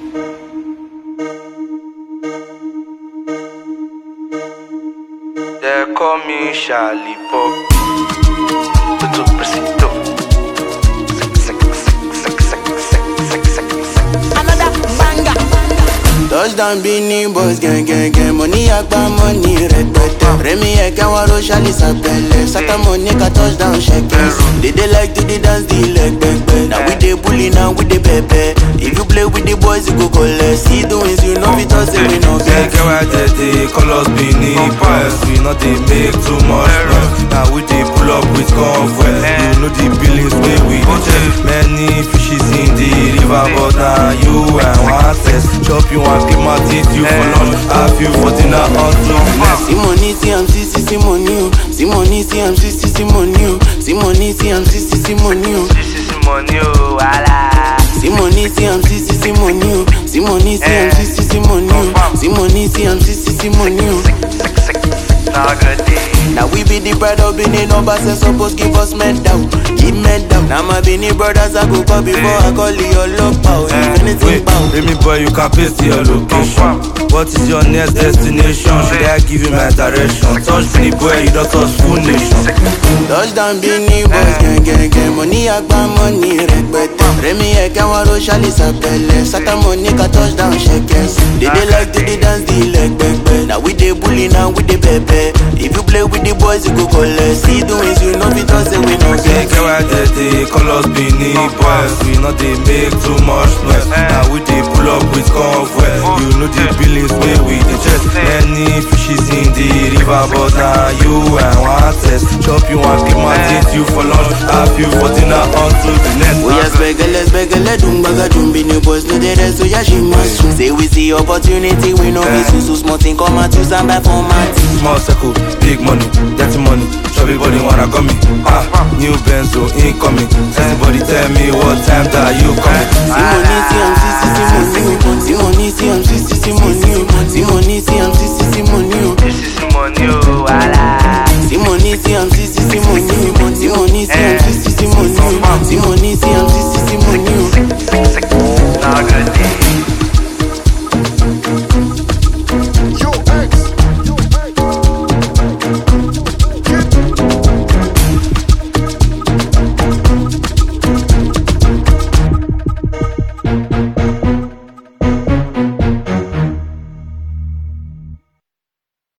They call me Charlie Pop. Tutu Presito. Another banger. Touchdown Beanie Boys gang gang gang Money agba money rẹpẹtẹ Rẹmi ẹ̀kẹ́ wọn ro ṣálí sàpẹlẹ Sátàmọ̀ ní ká touchdown ṣẹkẹ They dey like to dey dance the leg pẹpẹ Na we dey bully na we dey pẹpẹ If you play with the boys you go collect See the wins you no fit talk say we no Get vex get why they dey call us Benin Boys. We not dey make too much noise. Now we dey pull up with convoy. You know the billings wey we dey check. Many fishes in the river, but now you and one test. Chop you and keep my teeth you for lunch. Have you for dinner until next. See money see am see see see money o See money see am see see see money o See money see am see see see money o This is money, oh, wala. See money see am see see see money o See money see am see see see money o See money see am see see see money o. Now good day. Now we be the pride of Benin numbers and suppose give us medal, give medal. Now my Benin brothers I go call before I call you love power. If anything Wait, bound. Remy boy, you can paste your location. What is your next destination? Should I give you my direction? Touch me, boy, you don't touch full nation. Touchdown Benin boys gang gang gang Money agba money rẹpẹtẹ. Rẹmi ẹ̀kẹ́ wọn ro ṣálí sàpẹlẹ. Sátàmọ̀ ní ká touchdown ṣẹkẹs. They dey like to dey dance the leg pẹpẹ. Now we dey bully now we dey pẹpẹ. If you play with the boys you go collect. See the wins you no fit talk say we no Get vex. get why they dey call us Benin boys. We not dey make too much noise. Now we dey pull up with convoy. You know the billings wey we dey check. Many fishes in the river, but now you and one test. Chop you and keep my teeth you for lunch. Have you for dinner until the next. Oya spẹgẹlẹ spẹgẹlẹ dùn gbàgà dùn bí ni boys no dey rest oya ṣe máa sùn. Say we see opportunity we no be susu small thing come out use am buy for mat. Small circle, big money, dirty money. Chubby body wanna come me. Ah, new benzo incoming. Everybody tell me what time that you coming. Sí money sí am sí sí sí money o. Sí money sí am sí sí sí money o. Sí money sí am sí sí sí money o. This is money, oh, wala. Sí money sí am sí sí sí money o. Sí money sí